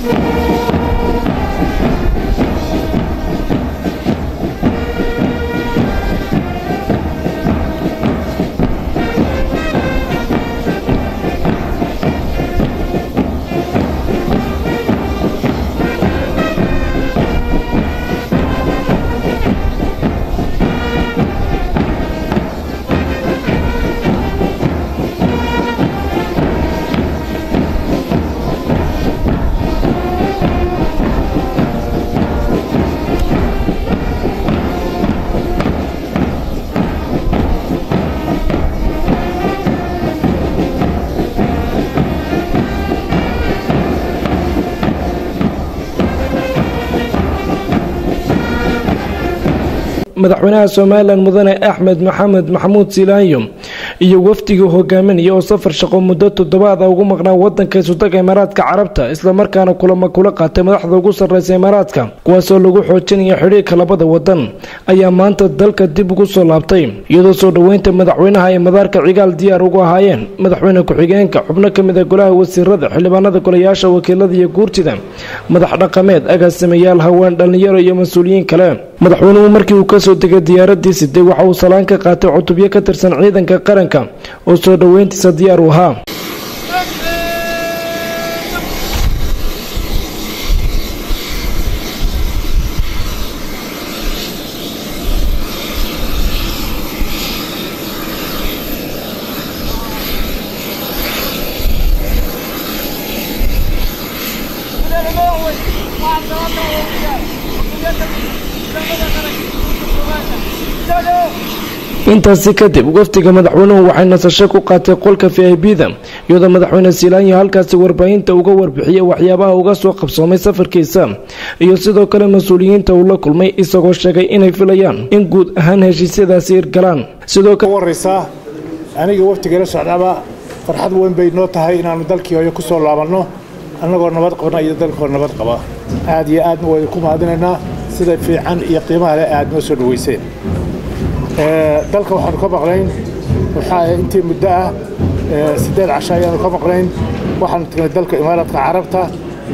madaxweynaha somalilan mudane axmed maxamed maxamuud silaanyo iyo wafdigii hogaaminaya oo safar shaqo muddo toddobaada ugu maqnaa wadanka isutaga imaaraadka carabta islamarkaana kulama kula qaatay madaxda ugu sarreysa imaaraadka kuwaasoo lagu xoojinaya xidhiirka labada wadan ayaa maanta dalka dib ugu soo laabtay iyadoo soo dhoweynta madaxweynaha ay madaarka cigaal diyaar ugu ahaayeen madaxweyne ku-xigeenka xubno ka mid a golaha wasiirada xildhibaanada golayaasha wakiilada iyo guurtida madax dhaqameed agaasimayaal haween dhallinyaro iyo mas-uuliyiin kale madaxweynuhu markii uu kasoo degay diyaaradii siday waxa uu salaan ka qaatay cutubyo ka tirsan ciidanka qaranka oo soo dhoweyntiisa diyaar u ahaa intaasi kadib wafdiga madaxweynuhu waxay nasasho ku qaatay qolka v i b da iyadoo madaxweyne silaanyo halkaasi warbaahinta uga warbixiyay waxyaabaha uga soo qabsoomay safarkiisa iyo sidoo kale mas-uuliyiinta uu la kulmay isagoo sheegay inay filayaan in guud ahaan heshiisyadaasi hirgalaan sidoo waraysaa aniga waftigala socdaaba farxad weyn bay noo tahay inaannu dalkii hooyo ku soo laabanno annagoo nabad qabna iyo dalkoo nabad qaba aad iyo aadna waynu ku mahadinaynaa sida fiican iyo qiimaha leh aad noo soo dhoweyseen dalka waxaanu ka maqnayn waxaa intii muddo ah siddeed casho ayaanu ka maqnayn waxaanu tagnay dalka imaaraadka carabta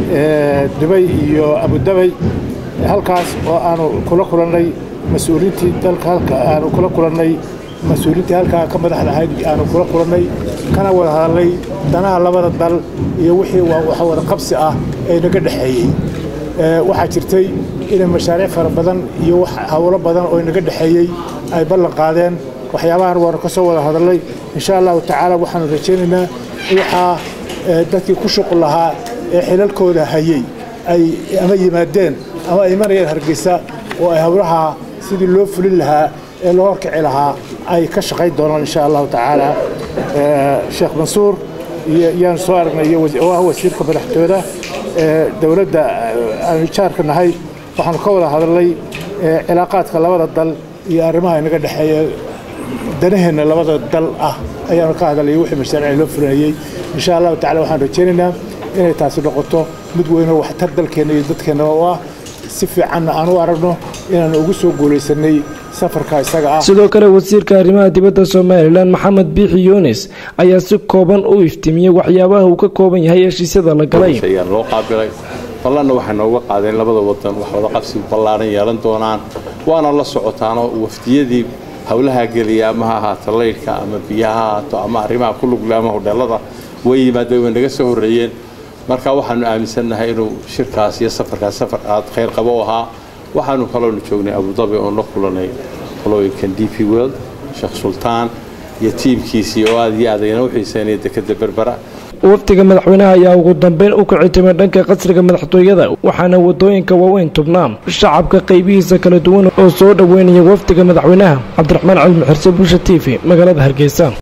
dubay iyo abudabay halkaas oo aanu kula kulannay mas-uuliintii dalka halka aanu kula kulannay mas-uuliintii halkaa ka madaxda ahayd aanu kula kulannay kana wada hadalnay danaha labada dal iyo wixii waxa wada qabsi ah ee naga dhexeeyey waxaa jirtay inay mashaariic fara badan iyo hawlo badan oo naga dhexeeyey ay ballan qaadeen waxyaabahan waanu ka soo wada hadalnay insha allahu tacaala waxaanu rajaynaynaa waxaa dadkii ku shuqul lahaa ee xilalkooda hayey ay ama yimaadeen ama ay imanayeen hargeysa oo ay hawlaha sidii loo fulin lahaa ee loo horkici lahaa ay ka shaqayn doonaan insha allahu tacaala sheekh mansuur yaanu soo aragnay oo ah wasiirka madaxtooyada dowladda aanu jaarka nahay waxaanu ka wada hadalnay cilaaqaadka labada dal iyo arrimaha inaga dhexeeya danaheenna labada dal ah ayaanu ka hadalay wixii mashaariic loo fulinayey insha allahu tacala waxaan rajaynaynaa inay taasi noqoto mid weynoo waxtar dalkeenna iyo dadkeennaba u ah si fiicanna aan u aragno inaanu ugu soo guulaysanay safarka isaga ah sidoo kale wasiirka arrimaha dibadda somalilan maxamed biixi yunis ayaa si kooban u iftiimiyey waxyaabaha uu ka kooban yahay heshiisyada la galay loo qaabilay ballanna waxay nooga qaadeen labada wadan wax wada qabsi ballaaran yeelan doonaan waana la socotaanoo wafdiyadii howlaha geliya ama ha ahaato laydhka ama biyaha ha ahaato ama arrimaha ku lugle ama hodheelada way yimaadeen way naga soo horreeyeen marka waxaanu aaminsannahay inuu shirkaas iyo safarkaas safar aad khayr qabo u ahaa waxaanu kaloonu joognay abudabi oon la kulanay qolooyinkan d p world sheekh sultaan iyo tiimkiisii oo aad iyo aad ayna u xiiseynaya dekeda berbera wafdiga madaxweynaha ayaa ugu dambeyn u kici timay dhanka qasriga madaxtooyada waxaana wadooyinka waaweyn tubnaa shacabka qaybihiisa kala duwan oo soo dhoweynaya wafdiga madaxweynaha cabdiraxmaan cali muxirse bulsha t v magaalada hargeysa